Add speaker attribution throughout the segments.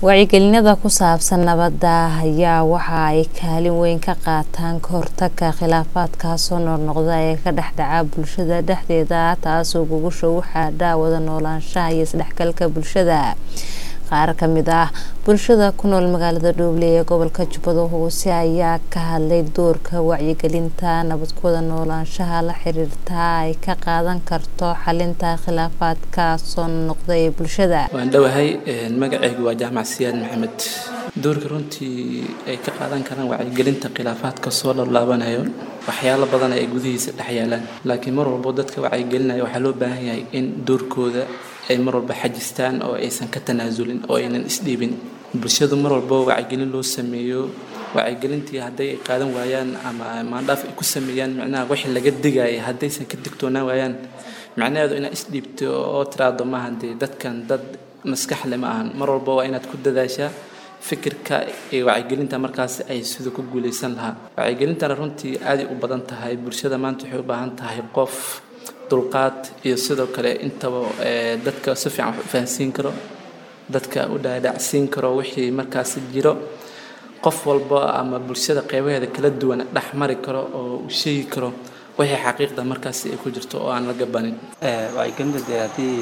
Speaker 1: wacyigelinada ku saabsan nabadda ayaa waxa ay kaalin weyn ka qaataan ka hortagga khilaafaadka soo noqnoqda ee ka dhex dhaca bulshada dhexdeeda taasoo gogosha u xaadha wada noolaanshaha iyo isdhexgalka bulshada qaar ka mid ah bulshada ku nool magaalada dhooble ee gobolka jubbada hoose ayaa ka hadlay doorka wacyigelinta nabad ku wada noolaanshaha la xiriirta ay ka qaadan karto xalinta khilaafaadka soo noqda ee bulshada
Speaker 2: waan dhowahay magacaygu waa jaamac siyaad maxamed doorka runtii ay ka qaadan karaan wacyigelinta khilaafaadka soo laablaabanayo waxyaalo badan ay gudihiisa dhex yaalaan laakiin mar walbo dadka wacyigelinaya waxaa loo baahan yahay in doorkooda ay mar walba xajistaan oo aysan ka tanaasulin oo aynan isdhiibin bulshadu mar walbo wacyigelin loo sameeyo wacyigelintii hadday ay qaadan waayaan ama maandhaaf ay ku sameeyaan micnaha wixii laga digaya haddaysan ka digtoonaan waayaan macnaheedu inaad isdhiibto oo tiraahdo maaha dee dadkan dad maskaxle ma ahan mar walba waa inaad ku dadaashaa fikirka ee wacyigelinta markaas ay sida ku guuleysan lahaa wacyigelintana runtii aaday u badan tahay bulshada maanta waxay u baahan tahay qof dulqaad iyo sidoo kale intaba dadka si fiican wax u fahansiin karo dadka u dhaadhacsiin karo wixii markaas jiro qof walba ama bulshada qeybaheeda kala duwan dhex mari karo oo u sheegi karo wixii xaqiiqda markaas ay ku jirto oo aan la gabanin
Speaker 3: wacyigelinta dee haddii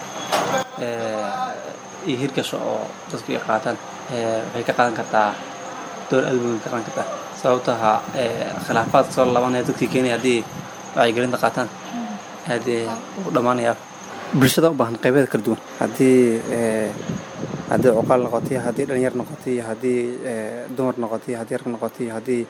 Speaker 3: iyo hirgasho oo dadku ay qaataan waxay ka qaadan kartaa door aad weyn ka qaadan kartaa sababto ahaa khilaafaad soo laabanaya dadkii keenaya haddii wacyigelinta qaataan aadee u dhammaanayaa bulshada u baahan qaybeeda kala duwan haddii haddii cuqaal noqotay haddii dhalinyar noqotay haddii dumar noqotay haddii rag noqotay haddii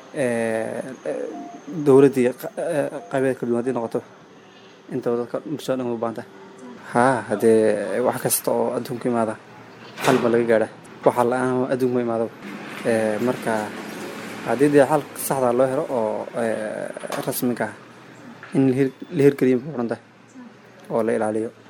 Speaker 3: dowladdii qaybeeda kala duwan haddii noqoto intaba dadka bulshada dhan way u baahan tahay haa haddee wax kasta oo adduunka imaada xal ba laga gaadha waxa la-aan adduunka ma imaadaba marka haddii dee xal saxda loo helo oo rasmiga ah in la hirgeliyo muxuu odhan tahay oo la ilaaliyo